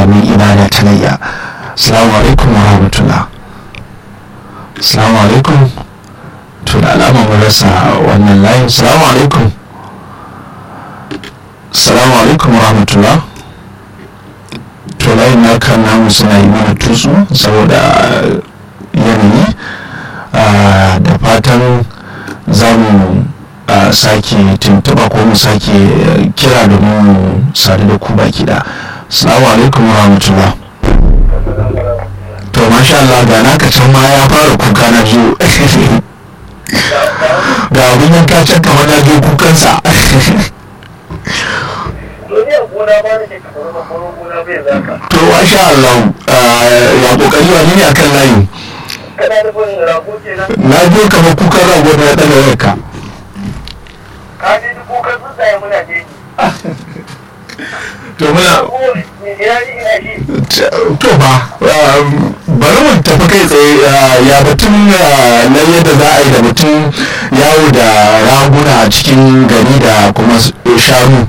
mai ibada ta layya assalamu alaikum wa rahmatullah assalamu alaikum to da alama mun rasa wannan layin assalamu alaikum assalamu alaikum wa rahmatullah to layin na kan namu suna yi mana tusu saboda yanayi da fatan za mu sake tuntuɓa ko mu sake kira domin mu sadu da ku baki da assalamu alaikum wa rahmatullah to masha Allah ga naka can ma ya fara kuka na biyu ga abin yanka can kamar na biyu kukansa to masha Allah ya kokari wani ne akan layi na biyu kamar kukan rago da ya ɗaga wayarka to muna to ba bari mu tafi kai tsaye ya batun na yadda za a yi da mutum yawo da raguna a cikin gari da kuma shanu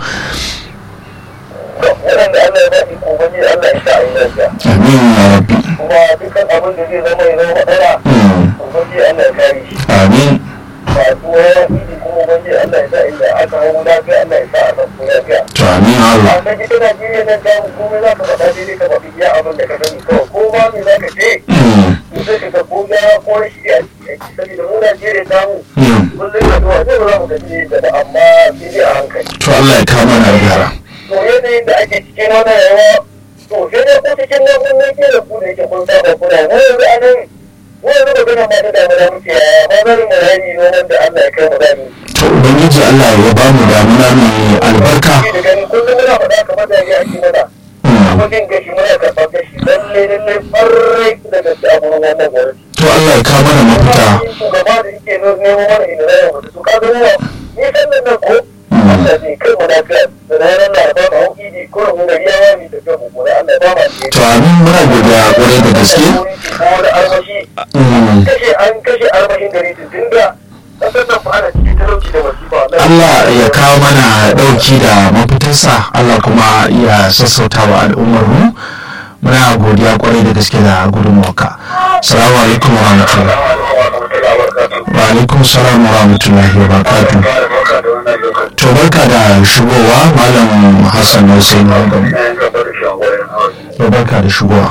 amin ya rabbi kuma dukkan abin da zai zama ya zama matsala ubangiji Allah ya kare shi amin masu wani idi kuma ubangiji Allah ya sa inda aka hau lafiya Allah ya sa a san lafiya to amin Allah amma ita Najeriya nan ta mu komai za ka faɗa daidai ka faɗi iya abin da ka sani kawai ko ma me za ka ce in sai ka ga ko gyara ko rashi a ciki saboda mu Najeriya ta mu kullum da zuwa zai ba za mu gaji da ba amma sai dai a hankali to Allah ya kama na gyara to yanayin da ake cikin wannan yawa to sai dai ko cikin nan mun ne ke da ku da yake kun saba kuna mu yanzu a nan mu yanzu da gana ma da damuna muke yaya ba zan mu rani noman da Allah ya kai mu dami to ubangiji Allah ya ba mu damuna mai albarka da gani kullum muna faɗa kamar da ya ake mana kuma jin gashi muna karɓar gashi lalle lalle ɓarrai da gaske a gurin wannan gwamnati to Allah ya kawo mana mafita shugaba da yake nemo mana inda zai mutu su ka zama ni sannan nan ko Allah zai kai mu lafiya da ranar laraba ma hau idi ko mu gari ya wani tafiya mu gura Allah ba ma ce to amin muna godiya kwarai da gaske ko da armashi kashe an kashe armashin gari tun da kasar nan fa ana cikin talauci da masifa Allah ya kawo mana ɗauki da mafitarsa Allah kuma ya sassauta wa al'ummar mu muna godiya kwarai da gaske da gudunmuwarka salamu alaikum wa rahmatullahi wa alaikum salam wa rahmatullahi wa barakatuh to barka da shigowa malam hassan hussein wagam to barka da shigowa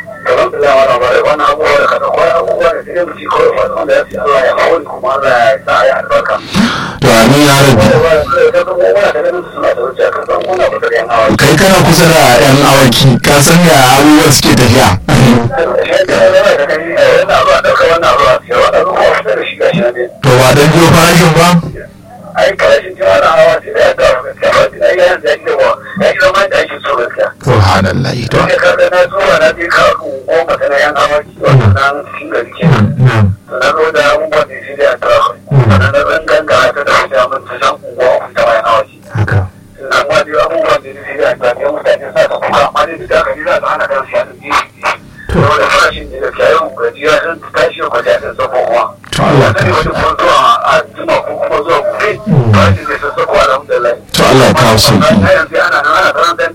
to amin ya rabi kai kana kusa da yan awaki ka san ya abubuwan suke tafiya to ba don jiyo farashin ba ai karashin cewa na hawa sai da ya dawo gaskiya ba sai ya yanzu ya yi da ya yi zama da ake so gaskiya subhanallahi to ne ka na zuwa na je ka goma ta na yan amaki wannan nan cikin gari ke na zo da abubuwan da shi da ya tara sannan na zan ganga ta da wajen mun ta san unguwa uku ta bayan amaki haka amma dai abubuwan da shi da ya tara mutane sa ka kuka amma dai da ka ji za ka hana kan siya da ji saboda farashin da da kayan gajiya sun tashi ko ta ta sako kuma to Allah wata ne wata kuma zuwa a jima ko kuma zuwa gobe farashin zai sassako alhamdulillah to Allah ya kawo sauki na yanzu ana nan ana karanta